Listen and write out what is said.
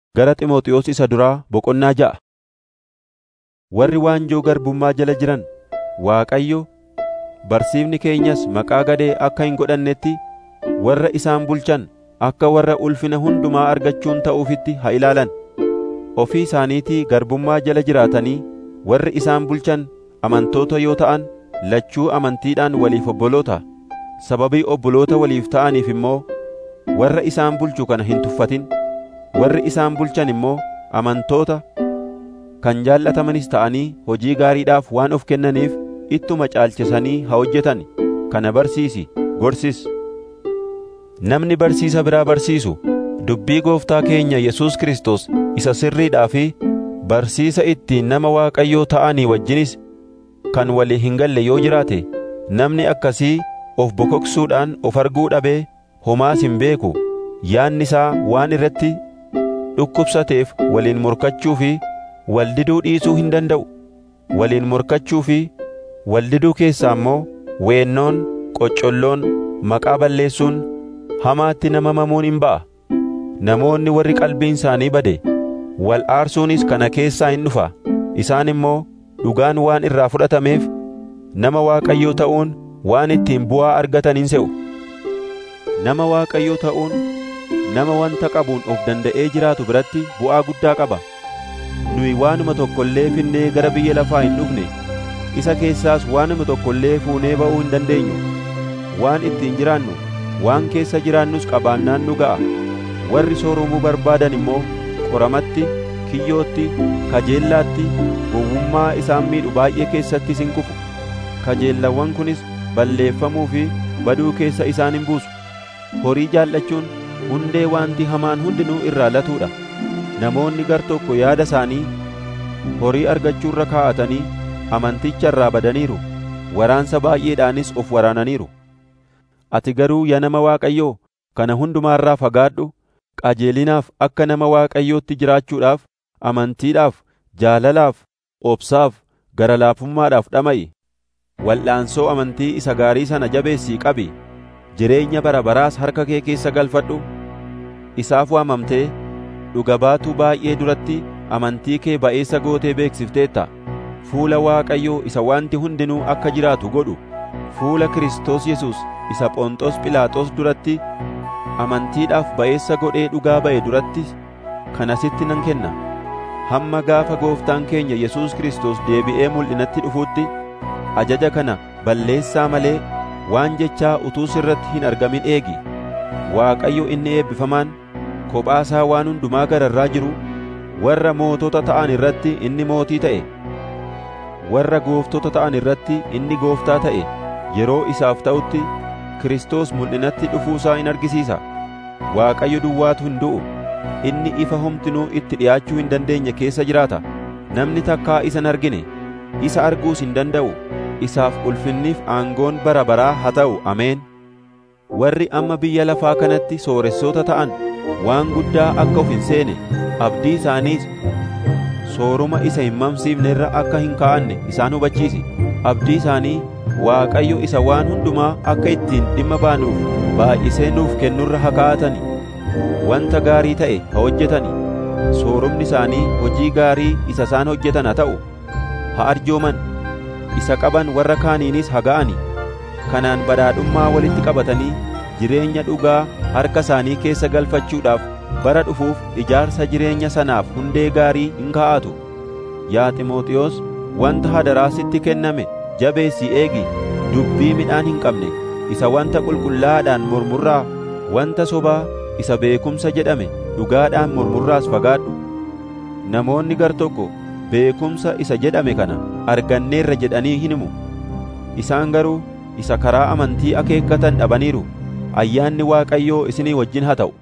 Gara Xiimotewos isa duraa boqonnaa ja'a. Warri waanjoo garbummaa jala jiran Waaqayyo, barsiifni keenyas maqaa gadee akka hin godhannetti warra isaan bulchan akka warra ulfina hundumaa argachuun ta'uufitti haa ilaalan. Ofii isaaniitii garbummaa jala jiraatanii warri isaan bulchan amantoota yoo ta'an lachuu amantiidhaan waliif obboloota. Sababii obboloota waliif ta'aniif immoo warra isaan bulchu kana hin tuffatin. Warri isaan bulchan immoo amantoota kan jaallatamanis ta'anii hojii gaariidhaaf waan of kennaniif ittuma caalchisanii haa hojjetan. Kana barsiisi, gorsis. Namni barsiisa biraa barsiisu dubbii Gooftaa keenya Yesuus Kiristoos isa sirriidhaa fi barsiisa ittiin nama Waaqayyoo ta'anii wajjinis kan walii hin galle yoo jiraate namni akkasii of bokoksuudhaan of arguu dhabee homaas hin beeku yaanni isaa waan irratti dhukkubsateef waliin morkachuu fi waldiduu dhiisuu hin danda'u waliin morkachuu fi waldiduu keessaa immoo weennoon qoccolloon maqaa balleessuun hamaatti nama mamuun hin ba'a namoonni warri qalbiin isaanii bade wal aarsuunis kana keessaa hin dhufa isaan immoo dhugaan waan irraa fudhatameef nama Waaqayyoo ta'uun waan ittiin bu'aa argatan hin se'u nama Waaqayyoo ta'uun nama wanta qabuun of danda'ee jiraatu biratti bu'aa guddaa qaba nuyi waanuma tokko illee finnee gara biyya lafaa hin dhufne isa keessaas waanuma tokko illee fuunee ba'uu hin dandeenyu waan ittiin jiraannu waan keessa jiraannus qabaannaan nu ga'a warri sooromuu barbaadan immoo qoramatti kiyyootti kajeellaatti gowwummaa isaan miidhu baay'ee keessatti isin kufu kajeellawwan kunis balleeffamuu fi baduu keessa isaan hin buusu horii jaallachuun hundee waanti hamaan hundinuu irraa latuudha namoonni gar tokko yaada isaanii horii argachuurra kaa'atanii amanticha irraa badaniiru waraansa baay'eedhaanis of waraananiiru ati garuu yaa nama Waaqayyoo kana hundumaarraa fagaadhu qajeelinaaf akka nama Waaqayyootti jiraachuudhaaf amantiidhaaf jaalalaaf obsaaf gara laafummaadhaaf dhama'i wal'aansoo amantii isa gaarii sana jabeessii qabi jireenya bara baraas harka kee keessa galfadhu isaaf waamamtee dhuga baatuu baay'ee duratti amantii kee ba'eessa gootee beeksifteetta fuula Waaqayyoo isa wanti hundinuu akka jiraatu godhu fuula Kiristoos Yesuus isa Phonxoos Philaaxoos duratti amantiidhaaf ba'eessa godhee dhugaa ba'e duratti kana sitti nan kenna hamma gaafa gooftaan keenya Yesuus Kiristoos deebi'ee mul'inatti dhufuutti ajaja kana balleessaa malee waan jechaa utuu sirratti hin argamin eegi Waaqayyo inni eebbifamaan kophaasaa waan hundumaa gararraa jiru warra mootota ta'an irratti inni mootii ta'e warra gooftota ta'an irratti inni gooftaa ta'e yeroo isaaf ta'utti Kiristoos mul'inatti dhufuusaa in argisiisa Waaqayyo duwwaatu hin du'u inni ifa homtinuu itti dhi'aachuu hin dandeenye keessa jiraata namni takkaa isa hin argine isa arguus hin danda'u isaaf ulfinniif aangoon bara baraa haa ta'u ameen warri amma biyya lafaa kanatti sooressoota ta'an waan guddaa akka of hin seene abdii isaaniis sooruma isa hin mamsiifne irra akka hin kaa'anne isaan hubachiisi abdii isaanii Waaqayyo isa waan hundumaa akka ittiin dhimma baanuuf baay'isee nuuf kennurra haa kaa'atani wanta gaarii ta'e haa hojjetani soorumni isaanii hojii gaarii isa isaan hojjetan haa ta'u haa arjooman isa qaban warra kaaniinis haa ga'ani kanaan badhaadhummaa walitti qabatanii jireenya dhugaa harka isaanii keessa galfachuudhaaf bara dhufuuf ijaarsa jireenya sanaaf hundee gaarii hin kaa'atu yaa Ximooxiyoos wanta hadaraa sitti kenname jabeessii eegi dubbii midhaan hin qabne isa wanta qulqullaa'aadhaan mormurraa wanta sobaa isa beekumsa jedhame dhugaadhaan mormurraas fagaadhu namoonni gar tokko beekumsa isa jedhame kana arganneerra jedhanii hin himu isaan garuu isa karaa amantii akeekkatan dhabaniiru ayyaanni Waaqayyoo isinii wajjin haa ta'u